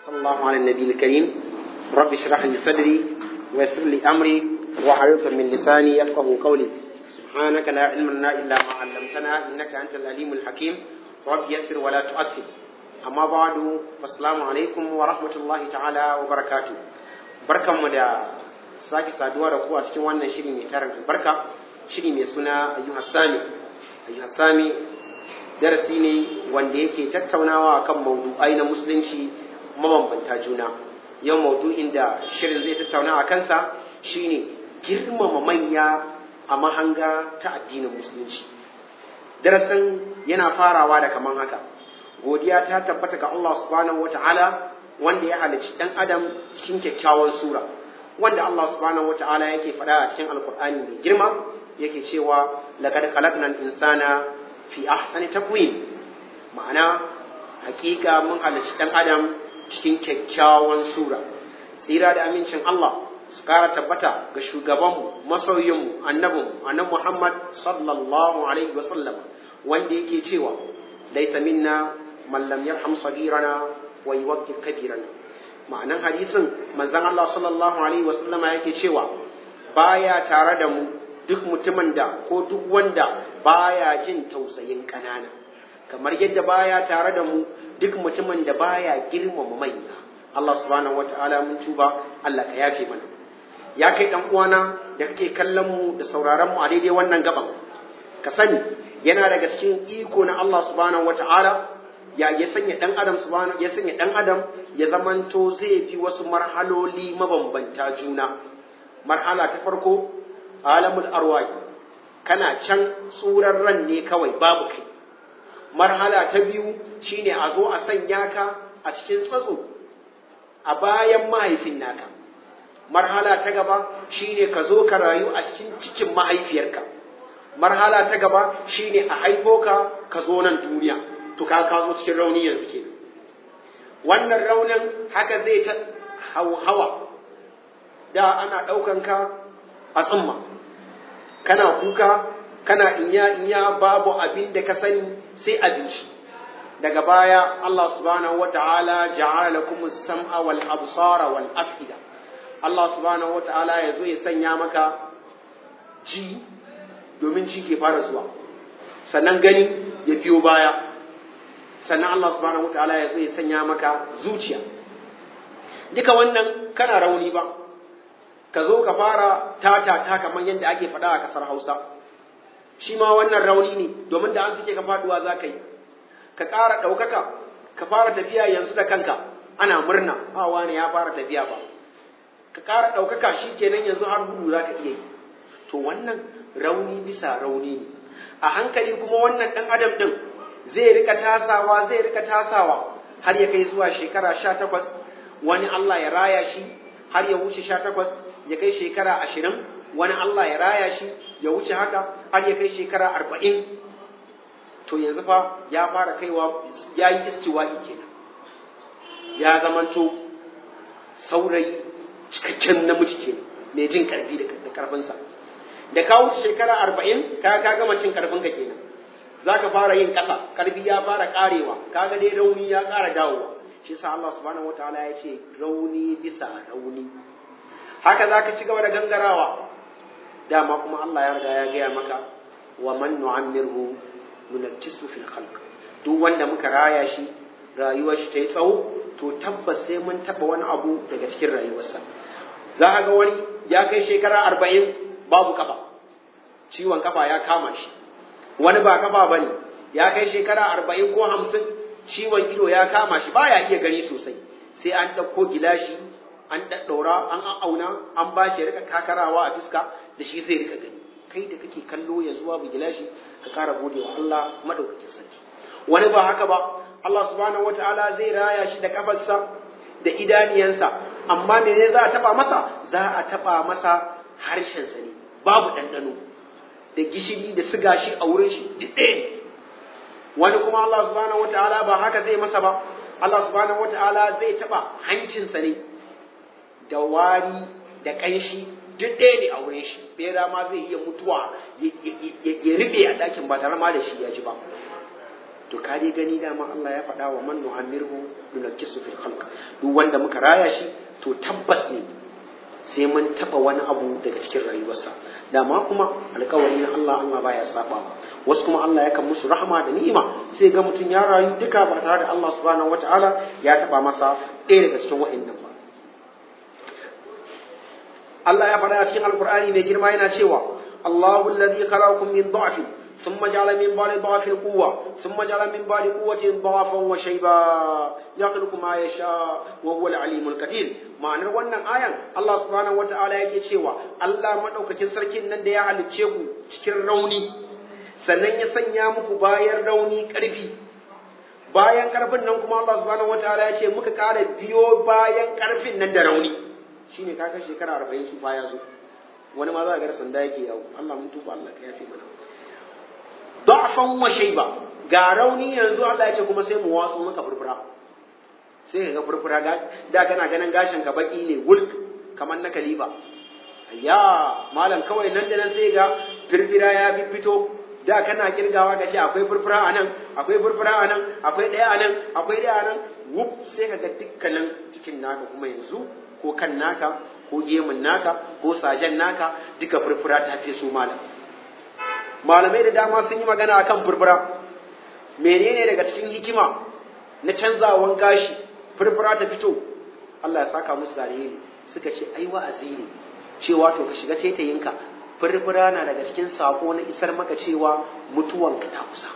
صلى الله على النبي الكريم رب اشرح لي صدري ويسر لي أمري وحلق من لساني يفقه قولي سبحانك لا علم لنا إلا ما علمتنا إنك أنت العليم الحكيم رب يسر ولا تؤثر أما بعد السلام عليكم ورحمة الله تعالى وبركاته بركة مدى sake saduwa da ku a cikin wannan shiri mai tarin albarka shiri mai suna ayyuhas sami ayyuhas sami darasi ne wanda yake tattaunawa kan maudu'ai na musulunci mabambanta juna yau maudu'in da shirin zai tattauna a kansa shine girmama manya a mahanga ta addinin musulunci darasin yana farawa da kaman haka godiya ta tabbata ga Allah subhanahu wata'ala wanda ya halicci dan adam cikin kyakkyawan sura wanda Allah subhanahu wata'ala yake faɗa a cikin alkur'ani mai girma yake cewa laqad khalaqnal insana fi ahsani takwim ma'ana hakika mun halarci dan adam cikin kyakkyawan sura tsira da amincin Allah su kara tabbata ga shugabanmu masoyinmu annabinmu annabi Muhammad sallallahu alaihi wa sallam wanda yake cewa laysa minna man lam yarham sagirana wa yuwaqqir kabirana ma'anan hadisin manzon Allah sallallahu alaihi wa sallama yake cewa baya tare da mu duk mutumin da ko duk wanda baya jin tausayin ƙanana kamar yadda baya tare da mu duk mutumin da baya girmama manya Allah subhanahu wataala mun tuba Allah ka yafe mana ya kai dan uwana da kake kallon mu da sauraron mu a daidai wannan gaban ka sani yana daga cikin iko na Allah subhanahu wataala ya ya sanya dan adam subhanahu ya sanya dan adam ya zamanto zai fi wasu marhaloli mabambanta juna marhala ta farko alamul arwahi kana can tsuran ran ne kawai babu kai marhala ta biyu shine a zo a sanya ka a cikin tsatso a bayan mahaifin naka marhala ta gaba shine ka zo ka rayu a cikin cikin mahaifiyarka marhala ta gaba shine a haifo ka ka zo nan duniya to ka ka zo cikin rauni yanzu ke wannan raunin haka zai ta hawa da ana ɗaukan ka a tsumma kana kuka kana inya inya babu abin da ka sani sai abinci daga baya Allah subhanahu wata'ala ja'ala lakum as-sam'a wal absara wal afida Allah subhanahu wata'ala ya zo ya sanya maka ji domin ji ke fara zuwa sannan gani ya biyo baya sannan Allah subhanahu wata'ala ya zo ya sanya maka zuciya duka wannan kana rauni ba ka zo ka fara tata ta kamar yadda ake faɗa a ƙasar Hausa shi ma wannan rauni ne domin da an suke ka faduwa za ka yi ka ƙara ɗaukaka ka fara tafiya yanzu da kanka ana murna a wani ya fara tafiya ba ka ƙara ɗaukaka shi kenan yanzu har gudu za ka iya yi to wannan rauni bisa rauni ne a hankali kuma wannan ɗan adam ɗin zai rika tasawa zai rika tasawa har ya kai zuwa shekara sha takwas wani Allah ya raya shi har ya wuce sha takwas ya kai shekara ashirin wani Allah ya raya shi ya wuce haka har ya kai shekara arba'in to yanzu fa ya fara kaiwa ya yi istiwa'i kenan ya zamanto saurayi cikakken namiji kenan mai jin karfi da karfinsa da ka wuce shekara arba'in ka ka gama cin karfinka kenan za ka fara yin ƙasa karfi ya fara ƙarewa kaga dai rauni ya ƙara dawowa shi sa Allah subhanahu wataala ya ce rauni bisa rauni haka za ka ci gaba da gangarawa dama kuma Allah ya riga ya gaya maka wa man nu'ammirhu nunakkisu fil khalq duk wanda muka raya shi rayuwar shi ta yi tsawo to tabbas sai mun taba wani abu daga cikin rayuwarsa za ka ga wani ya kai shekara arba'in babu kafa ciwon kafa ya kama shi wani ba kafa ba ne ya kai shekara arba'in ko hamsin ciwon ido ya kama shi baya iya gani sosai sai an ɗauko gilashi an ɗaɗɗaura an auna an ba shi rika kakarawa a fiska da shi zai rika gani kai da kake kallo yanzu babu gilashi ka kara gode wa Allah madaukakin sarki wani ba haka ba Allah subhanahu wataala zai raya shi da kafarsa da idaniyansa amma me ne za a taba masa za a taba masa harshen sa ne babu ɗanɗano da gishiri da siga shi a wurin shi duk ɗaya ne wani kuma Allah subhanahu wataala ba haka zai masa ba Allah subhanahu wataala zai taba hancinsa ne da wari da ƙanshi duk ɗaya ne a wurin shi bera ma zai iya mutuwa ya riɓe a ɗakin ba tare ma da shi ya ji ba to ka dai gani dama Allah ya faɗa wa man nu'ammirhu nunakkisu fil khalq duk wanda muka raya shi to tabbas ne sai mun taba wani abu daga cikin rayuwarsa dama kuma alkawari na Allah Allah baya saba wasu kuma Allah yakan musu rahama da ni'ima sai ga mutum ya rayu duka ba tare da Allah subhanahu wataala ya taba masa ɗaya daga cikin wa'annan ba Allah ya faɗa a cikin alkur'ani mai girma yana cewa Allahu allazi khalaqakum min dha'fin ثم جعل من بعد ضعف قوة ثم جعل من بعد قوة ضعفا وشيبا يخلق ما يشاء وهو العليم القدير ma'anar wannan ayan Allah subhanahu wata'ala yake cewa Allah madaukakin sarkin nan da ya halicce ku cikin rauni sannan ya sanya muku bayan rauni karfi bayan karfin nan kuma Allah subhanahu wata'ala ya ce muka kara biyo bayan karfin nan da rauni shine kaga shekara 40 su baya zo wani ma za ga sanda yake yawo Allah mun tuba Allah ka yafe mana da'fan wa shayba ga rauni yanzu Allah ya ce kuma sai mu watsu maka furfura sai ka ga furfura ga da kana ganin gashin ka baki ne wulk kamar na kaliba ayya malam kawai nan da nan sai ga firfira ya fito da kana kirgawa ga ce akwai furfura a nan akwai furfura a nan akwai ɗaya a nan akwai ɗaya a nan wuf sai ka ga dukkanin cikin naka kuma yanzu ko kan naka ko gemun naka ko sajen naka duka furfura ta fi su malam malamai da dama sun yi magana akan furfura menene daga cikin hikima na canzawan gashi furfura ta fito Allah ya saka musu da alheri suka ce ai wa'azi ne cewa to ka shiga taitayinka furfura na daga cikin sako na isar maka cewa mutuwanka ta kusa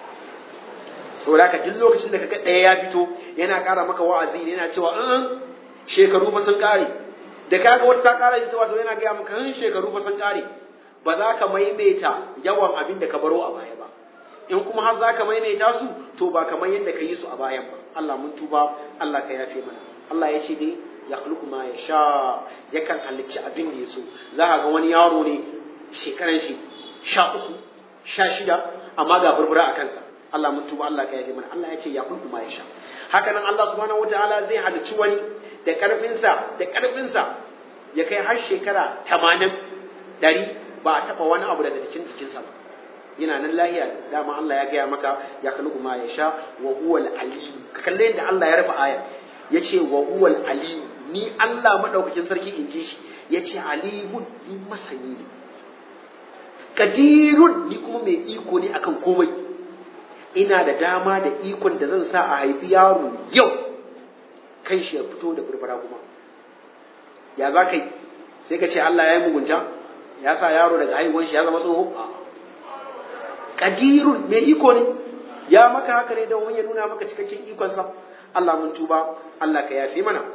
saboda ka duk lokacin da kaga ɗaya ya fito yana ƙara maka wa'azi ne yana cewa in shekaru fa sun ƙare da kaga wata ta ƙara fitowa to yana gaya maka in shekaru fa sun ƙare ba za ka maimaita yawan abin da ka baro a baya ba in kuma har za ka maimaita su to ba kamar yadda ka yi su a bayan ba Allah mun tuba Allah ka yafe mana Allah ya ce dai ya khluqu ma ya sha yakan halicci abin da ya so za ka ga wani yaro ne shekaran shi sha uku sha shida amma ga burbura a kansa Allah mun tuba Allah ka yafe mana Allah ya ce ya khluqu ma ya sha haka nan Allah subhanahu wataala zai halicci wani da karfinsa da karfinsa ya kai har shekara tamanin ɗari ba a taɓa wani abu daga cikin jikinsa ba yana nan lahiya dama Allah ya gaya maka ya kalu ma ya sha wa huwal alim ka kalle yadda Allah ya rufe aya ya ce wa huwal alim ni Allah madaukakin sarki in ji shi ya ce alimun ni masani ne kadirun ni kuma mai iko ne akan komai ina da dama da ikon da zan sa a haifi yaro yau kai shi ya fito da burbura kuma ya za ka yi sai ka ce Allah ya yi mugunta ya sa yaro daga haihuwan shi ya zama tsoho kadirun mai iko ne ya maka haka ne don ya nuna maka cikakken ikonsa Allah mun tuba Allah ka yafe mana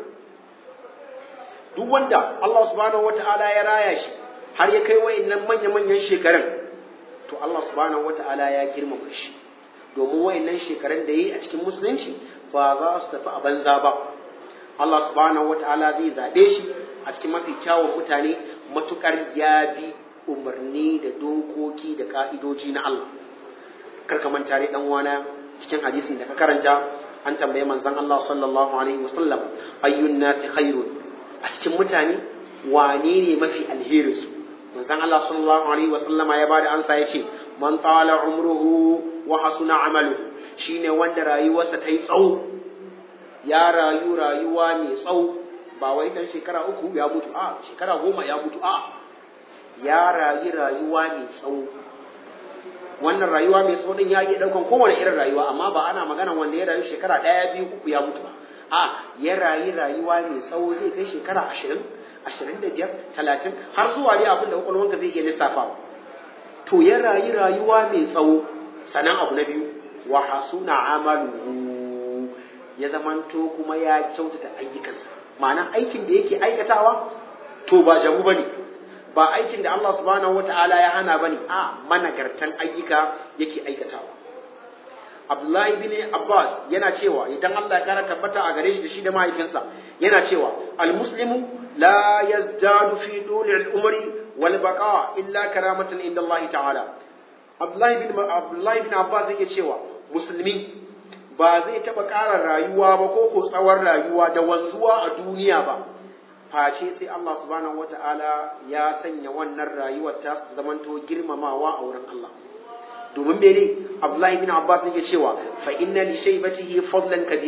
duk wanda Allah subhanahu wata'ala ya raya shi har ya kai wayannan manya-manyan shekarun to Allah subhanahu wata'ala ya girmama shi domin wayannan shekarun da yi a cikin musulunci ba za su tafi a banza ba Allah subhanahu wata'ala zai zabe shi a cikin mafi kyawun mutane matukar ya bi umarni da dokoki da ka'idoji na Allah karka manta ne dan wana cikin hadisin da ka karanta an tambaye manzon Allah sallallahu alaihi wasallam ayyun nasi khairun a cikin mutane wane ne mafi alheri su manzon Allah sallallahu alaihi wasallama ya bada ansa yace man tala umruhu wa hasuna amaluhu shine wanda rayuwarsa ta yi tsawo ya rayu rayuwa mai tsawo ba wai dan shekara uku ya mutu a shekara goma ya mutu a ya rayu rayuwa mai tsawo wannan rayuwa mai tsawo din ya iya daukan kowane irin rayuwa amma ba ana magana wanda ya rayu shekara ɗaya biyu uku ya mutu ba a ya rayu rayuwa mai tsawo zai kai shekara ashirin ashirin da biyar talatin har zuwa dai abin da kwakwalwanka zai iya lissafawa to ya rayu rayuwa mai tsawo sanan abu na biyu wa hasuna amaluhu ya zamanto kuma ya kyautata ayyukansa ma'ana aikin da yake aikatawa to ba jamu bane ba aikin da Allah subhanahu wata'ala ya hana bane a managartan ayyuka yake aikatawa Abdullahi bin Abbas yana cewa idan Allah ya kara tabbata a gare shi da shi da mahaifinsa yana cewa al-muslimu la yazdadu fi duli al-umri wal baqa illa karamatan inda Allah ta'ala Abdullahi bin Abdullahi bin Abbas yake cewa musulmi ba zai taɓa ƙara rayuwa ba ko ko tsawon rayuwa da wanzuwa a duniya ba face sai Allah subhanahu wata'ala ya sanya wannan rayuwar ta zamanto girmamawa a wurin Allah domin mene Abdullahi bin Abbas yake cewa fa inna li shaybatihi fadlan kabira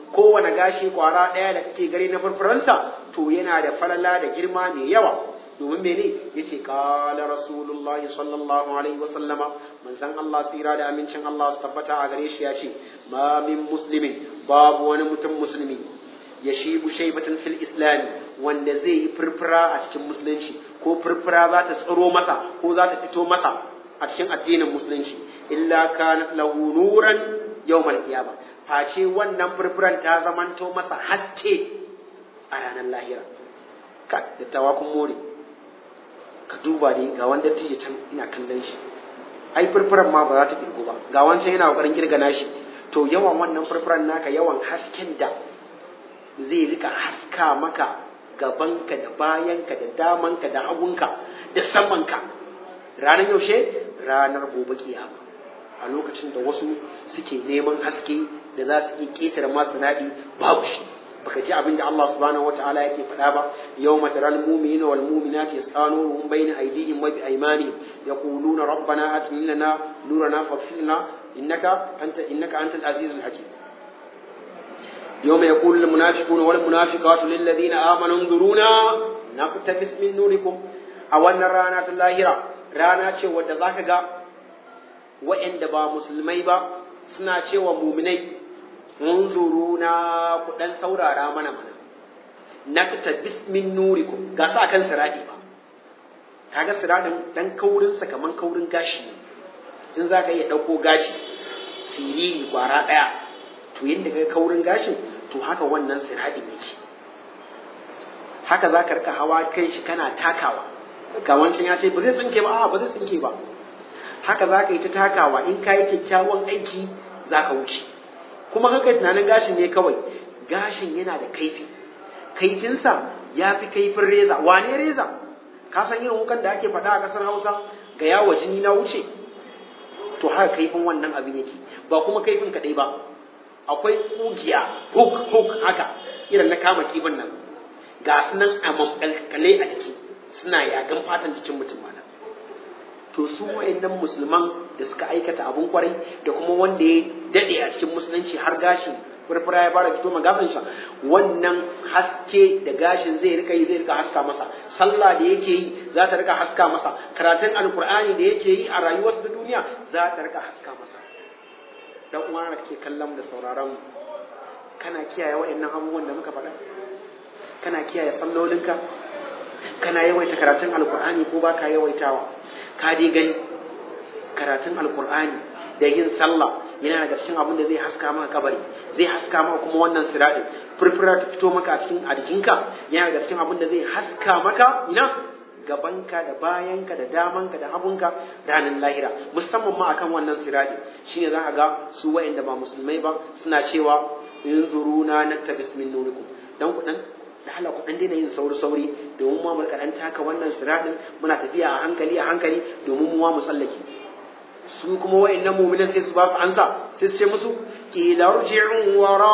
kowane gashi kwara ɗaya da kake gare na furfuransa to yana da falala da girma mai yawa domin mene yace qala rasulullahi sallallahu alaihi wasallama manzon Allah tsira da amincin Allah su tabbata a gare shi yace ma min muslimin babu wani mutum musulmi ya shibu shaibatan fil islami wanda zai yi furfura a cikin musulunci ko furfura za ta tsaro masa ko za ta fito masa a cikin addinin musulunci illa kanat lahu nuran yawmal qiyamah face wannan furfuran ta zamanto masa haske a ranar lahira ka da tawakun more ka duba ne ga wanda tije can ina kallon shi ai furfuran ma ba za ta kirgo ba ga wancan yana kokarin kirgana shi to yawan wannan furfuran naka yawan hasken da zai rika haska maka gabanka da bayanka da damanka da hagunka da samanka ranar yaushe ranar gobe kiyama a lokacin da wasu suke neman haske da za su iya ƙetare masu naɗi babu shi baka ji abin da Allah subhanahu wataala yake faɗa ba yawma taral mu'minina wal mu'minati yas'anuhum bayna aydihim wa bi aymanihim yaquluna rabbana atina lana nurana faghfir lana innaka anta innaka antal azizul hakim يوم يقول المنافقون والمنافقات للذين آمنوا انظرونا نقتبس من نوركم أو أن رانا اللاهرة رانا ce wadda zaka ga wa'anda ba musulmai ba suna cewa muminai unzuruna ku dan saurara mana mana naqtabis min nurikum ga sa kan siradi ba kaga siradin dan kaurin sa kaman kaurin gashi in zaka iya dauko gashi siriri kwara daya to yadda ga kaurin gashin to haka wannan sirhaɗin yake haka za ka rika hawa kai shi kana takawa ga wancan ya ce ba zai tsinke ba a ba zai tsinke ba haka za ka yi ta takawa in ka yi kyakkyawan aiki za ka wuce kuma haka tunanin gashin ne kawai gashin yana da kaifi kaifinsa ya fi kaifin reza wane reza ka san irin wukan da ake faɗa a ƙasar hausa ga yawo jini na wuce to haka kaifin wannan abin yake ba kuma kaifin kaɗai ba akwai kugiya hook hook haka irin na kama kifin nan ga su nan a mamkalkale a jiki suna yagan fatan jikin mutum mana to su wayannan musulman da suka aikata abun kwarai da kuma wanda ya dade a cikin musulunci har gashin furfura ya fara fito magasan sa wannan haske da gashin zai rika yi zai rika haska masa sallah da yake yi za ta rika haska masa karatun alkur'ani da yake yi a rayuwarsa da duniya za ta rika haska masa dan uwana da kake kallon da sauraron kana kiyaye wayannan abubuwan da muka faɗa kana kiyaye sallolinka kana yawaita karatun alkur'ani ko baka yawaitawa ka dai gani karatun alkur'ani da yin sallah yana daga cikin abin da zai haska maka kabari zai haska maka kuma wannan siradin furfura ta fito maka a cikin a jikinka yana daga cikin abin da zai haska maka ina gabanka da bayanka da damanka da hagunka ranar lahira musamman ma akan wannan siradi shine za ka ga su wa'anda ba musulmai ba suna cewa in zuruna naktabis min nurikum dan ku dan da Allah ku dan daina yin sauri sauri domin mu mu dan taka wannan siradin muna tafiya a hankali a hankali domin mu mu tsallake su kuma wa'annan mu'minan sai su ba su ansa sai su ce musu qila rji'u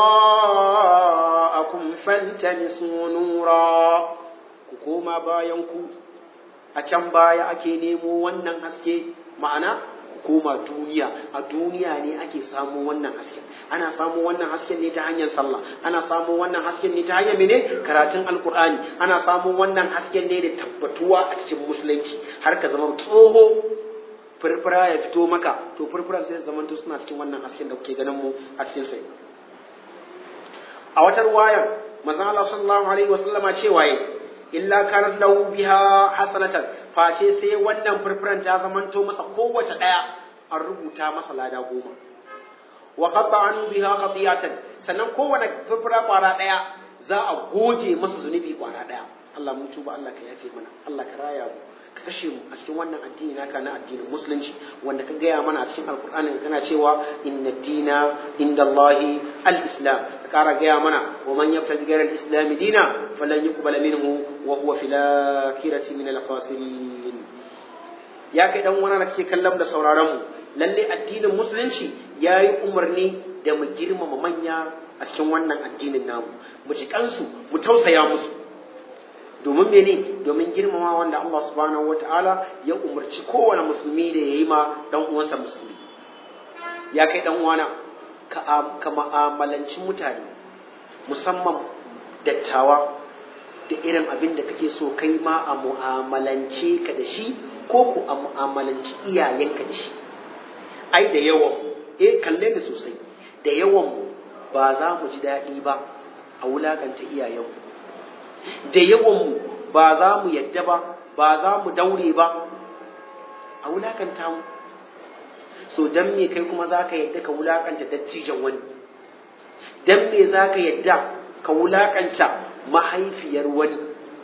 wara'akum faltamisu nura ku koma bayan ku a can baya ake nemo wannan haske ma'ana ku koma duniya a duniya ne ake samu wannan hasken ana samu wannan hasken ne ta hanyar sallah ana samu wannan hasken ne ta hanyar mene karatun alkur'ani ana samu wannan hasken ne da tabbatuwa a cikin musulunci har ka zama tsoho furfura ya fito maka to furfura sai zamanto suna cikin wannan hasken da kuke ganin mu a cikin sai a wata ruwayar manzon Allah sallallahu alaihi wasallama cewa illa kanat lahu biha hasanatan face sai wannan furfuran ta zamanto masa kowace daya an rubuta masa lada goma wa qatta an biha qatiyatan sannan kowane furfura kwara daya za a goge masa zunubi kwara daya Allah mun tuba Allah ka yafe mana Allah ka raya mu ka kashe mu a cikin wannan addini naka na addinin musulunci wanda ka gaya mana a cikin alkur'ani kana cewa inna dina inda Allahi al-islam ka kara gaya mana wa man yabtaji ghayra al-islam dina falan yuqbala minhu wa huwa fil akhirati min al-khasirin ya kai dan wani da kake kallon da sauraron mu lalle addinin musulunci yayi umarni da mu girmama manya a cikin wannan addinin namu mu ji kansu mu tausaya musu domin mene domin girmama wanda Allah subhanahu wata'ala ya umarci kowane musulmi da ya yi ma dan uwansa musulmi ya kai dan uwana ka ma'amalanci mutane musamman dattawa da irin abin da kake so kai ma a mu'amalance ka da shi ko ku a mu'amalanci iyayenka da shi ai da yawan eh kalle ni sosai da yawan mu ba za mu ji daɗi ba a wulakanta iyayenmu da yawan mu ba za mu yadda ba ba za mu daure ba a wulakanta mu so dan me kai kuma za ka yadda ka wulakanta dattijan wani dan me za ka yadda ka wulakanta mahaifiyar wani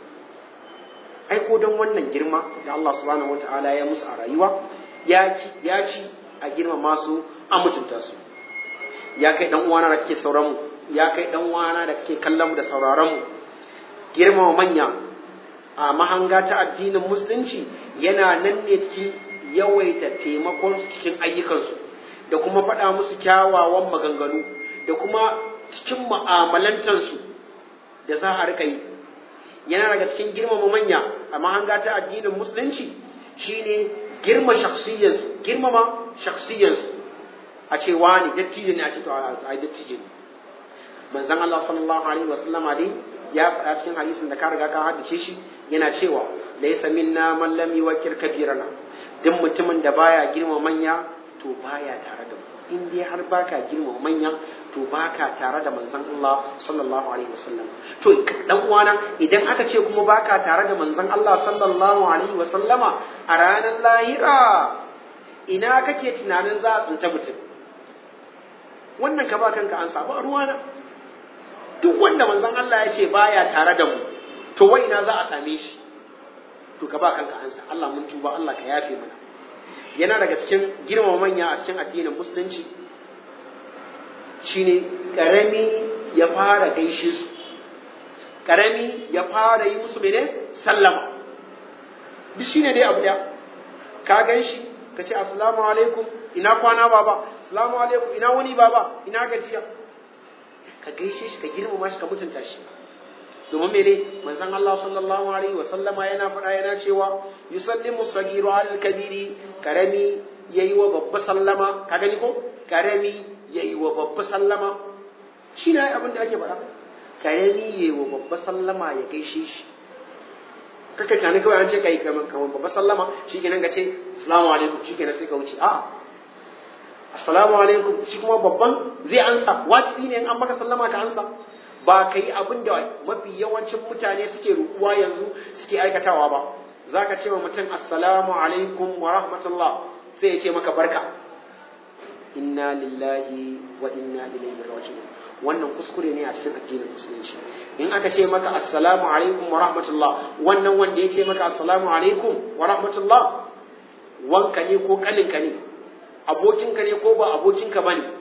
ai ko don wannan girma da Allah subhanahu wata'ala ya musu a rayuwa ya ci ya ci a girma masu a mutunta su ya kai dan uwana da kake sauran mu ya kai dan uwana da kake kallon mu da sauraron mu girma manya a mahanga ta addinin musulunci yana nan ne cikin yawaita taimakon su cikin ayyukansu da kuma faɗa musu kyawawan maganganu da kuma cikin mu'amalantansu da za a rika yi yana daga cikin girmama manya a mahanga ta addinin musulunci shine girma shakhsiyyansu girmama shakhsiyyansu a ce wani dattijo ne a ce to ai dattijo ne manzon Allah sallallahu alaihi wasallama dai ya faɗa cikin hadisin da ka riga ka haddace shi yana cewa laysa minna man lam yuwakkir kabirana duk mutumin da baya girma manya to baya tare da mu in dai har baka girma manya to baka tare da manzon Allah sallallahu alaihi wasallam to dan uwana idan aka ce kuma baka tare da manzon Allah sallallahu alaihi wasallama a ranar lahira ina kake tunanin za a tsinta mutum wannan ka ba kanka an samu ruwana duk wanda manzon Allah ya ce baya tare da mu to wai ina za a same shi to ka ba kanka ansa Allah mun tuba Allah ka yafe mana yana daga cikin girmama manya a cikin addinin musulunci shine karami ya fara gaishe su karami ya fara yi musu mene sallama duk shine dai abu daya ka gan shi ka ce assalamu alaikum ina kwana baba assalamu alaikum ina wani baba ina gajiya ka gaishe shi ka girmama shi ka mutunta shi domin mene manzon Allah sallallahu alaihi wa sallama yana faɗa yana cewa yusallimu sagiru al kabiri karami yayi wa babba sallama ka gani ko karami yayi wa babba sallama shi ne abin da ake faɗa karami yayi wa babba sallama ya gaishe shi kaka kana kawai an ce kai kamar kamar babba sallama shikenan ka ce assalamu alaikum shikenan sai ka wuce a assalamu alaikum shi kuma babban zai ansa wajibi ne in an maka sallama ka ansa ba ka yi abin da mafi yawancin mutane suke rukuwa yanzu suke aikatawa ba za ka ce wa mutum assalamu alaikum wa rahmatullah sai ya ce maka barka inna lillahi wa inna ilaihi raji'un wannan kuskure ne a cikin addinin musulunci in aka ce maka assalamu alaikum wa rahmatullah wannan wanda ya ce maka assalamu alaikum wa rahmatullah wanka ne ko kaninka ne abokinka ne ko ba abokinka ba ne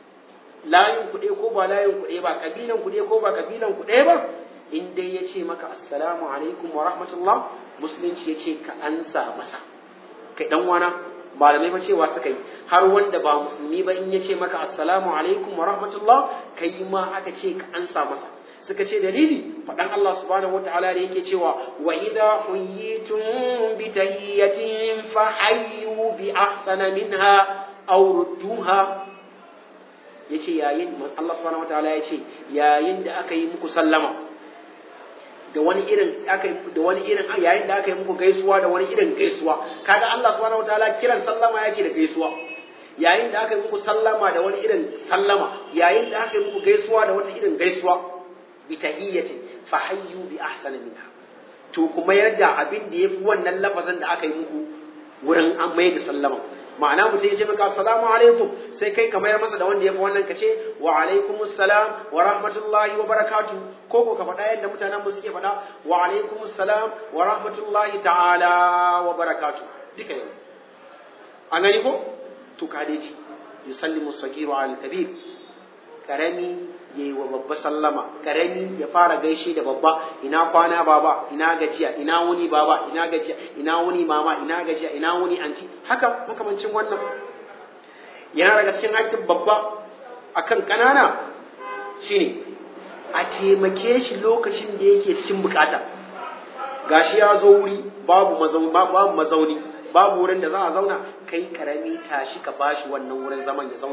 layin kuɗe ko ba layin kuɗe ba kabilan kuɗe ko ba kabilan kuɗe ba in dai ya ce maka assalamu alaikum wa rahmatullah musulunci ya ce ka ansa masa kai dan wana malamai fa cewa suka yi har wanda ba musulmi ba in ya ce maka assalamu alaikum wa rahmatullah kai ma aka ce ka ansa masa suka ce dalili faɗan Allah subhanahu wataala da yake cewa wa idha huyitum bi tahiyyatin fa hayyu bi ahsana minha aw rudduha yace yayin Allah subhanahu wataala yace yayin da aka yi muku sallama da wani irin aka da wani irin yayin da aka yi muku gaisuwa da wani irin gaisuwa kaga Allah subhanahu wataala kiran sallama yake da gaisuwa yayin da aka yi muku sallama da wani irin sallama yayin da aka yi muku gaisuwa da wata irin gaisuwa bi tahiyyatin fa hayyu bi ahsana minha to kuma yarda abin da yafi wannan lafazin da aka yi muku wurin an mai da sallama ma'ana mutum ya ce maka assalamu alaikum sai kai ka mayar masa da wanda ya fi wannan ka ce wa alaikum assalam wa rahmatullahi wa barakatu ko ko ka faɗa yadda mutanen mu suke faɗa wa alaikum assalam wa rahmatullahi ta'ala wa barakatu duka ne an gani ko to ka dai ci yusallimu sagiru al kabir karami yayi wa babba sallama karami ya fara gaishe da babba ina kwana baba ina gajiya ina wuni baba ina gajiya ina wuni mama ina gajiya ina wuni anti haka makamancin wannan yana daga cikin haƙƙin babba akan kanana shine a taimake shi lokacin da yake cikin bukata gashi ya zo wuri babu mazauni babu mazauni babu wurin da za a zauna kai karami tashi ka bashi wannan wurin zaman ya zauna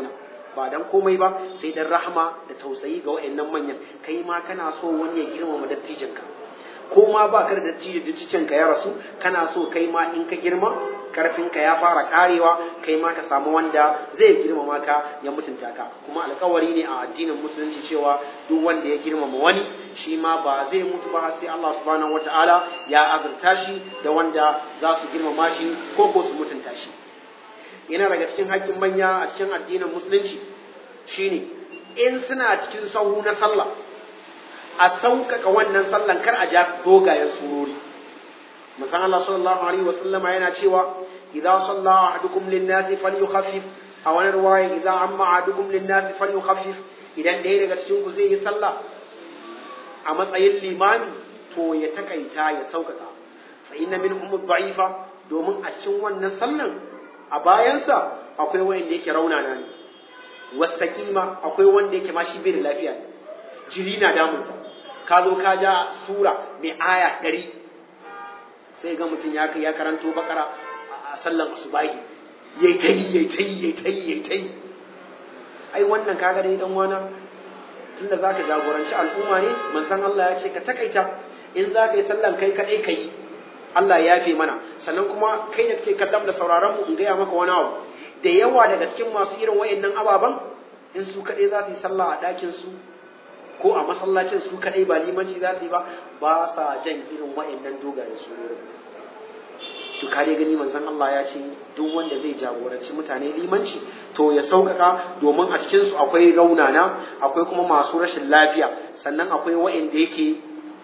ba dan komai ba sai dan rahama da tausayi ga wayannan manyan kai ma kana so wani ya girmama dattijinka ko ma ba ka da dattijo dattijanka ya rasu kana so kai ma in ka girma karfinka ya fara karewa kai ma ka samu wanda zai girmama ka ya mutunta ka kuma alkawari ne a addinin musulunci cewa duk wanda ya girmama wani shi ma ba zai mutu ba sai Allah subhanahu wataala ya azurta shi da wanda za su girmama shi ko ko su mutunta shi yana daga cikin haƙƙin manya a cikin addinin musulunci shine in suna cikin sahu na sallah a sauƙaƙa wannan sallan kar a ja dogayen surori musan Allah sallallahu alaihi wa sallama yana cewa idza salla ahadukum lin-nasi falyukhaffif a wani ruwaya idza amma ahadukum lin-nasi falyukhaffif idan ɗaya daga cikin ku zai yi sallah a matsayin limami to ya takaita ya sauƙaƙa fa inna minhum ad-da'ifa domin a cikin wannan sallan a bayansa akwai wanda yake raunana ne wasaqima akwai wanda yake ma shi bai da lafiya jiri na damunsa ka zo ka ja sura mai aya ɗari sai ga mutum ya ya karanto bakara a sallan asubahi yayi ta yi yayi ta yi yayi ta yi yayi ta yi ai wannan kaga dai dan wana tunda zaka jagoranci al'umma ne manzon Allah ya ce ka takaita in zaka yi sallan kai kadai kai Allah ya yafe mana sannan kuma kai da kake kallon da sauraron mu in gaya maka wani abu da yawa daga cikin masu irin wayannan ababan in su kadai za su yi sallah a ɗakin su ko a masallacin su kadai ba limanci za su yi ba ba sa jan irin wayannan dogayen surori to kare gani manzon Allah ya ce duk wanda zai jagoranci mutane limanci to ya sauƙaƙa domin a cikin su akwai raunana akwai kuma masu rashin lafiya sannan akwai wa'anda yake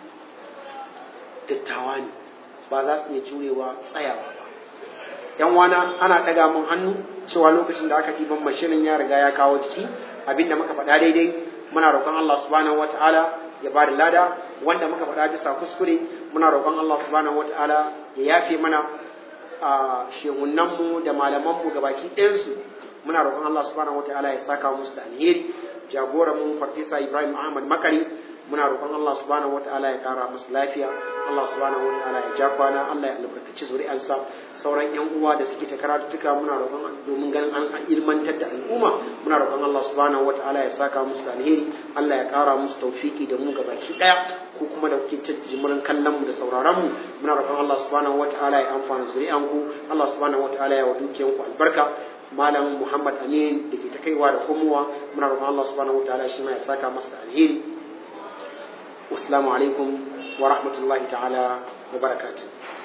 dattawa ne ba za su iya jurewa tsayawa ba yan wana ana ɗaga mun hannu cewa lokacin da aka ɗiban mashinin ya riga ya kawo jiki abinda muka faɗa daidai muna roƙon Allah subhanahu wata'ala ya ba da lada wanda muka faɗa bisa kuskure muna roƙon Allah subhanahu wata'ala ya yafe mana a shehunanmu da malamanmu ga baki ɗayansu muna roƙon Allah subhanahu wata'ala ya saka musu da alheri jagoran mu farfesa Ibrahim Ahmad Makari muna roƙon Allah subhanahu wata'ala ya kara musu lafiya Allah subhanahu wataala ya ja kwana Allah ya albarkaci zuri'arsa sauran yan uwa da suke ta karatuttuka muna roƙon domin ganin an ilmantar da al'umma muna roƙon Allah subhanahu wataala ya saka musu da alheri Allah ya ƙara musu tawfiki da mu gabaki daya ko kuma da kuke jimirin kallon mu da sauraron mu muna roƙon Allah subhanahu wataala ya amfana zuri'an ku Allah subhanahu wataala ya wa dukiyan ku albarka malam Muhammad Amin da ke ta kaiwa da komowa muna roƙon Allah subhanahu wataala shi ma ya saka masa da alheri Assalamu alaikum ورحمة الله تعالى وبركاته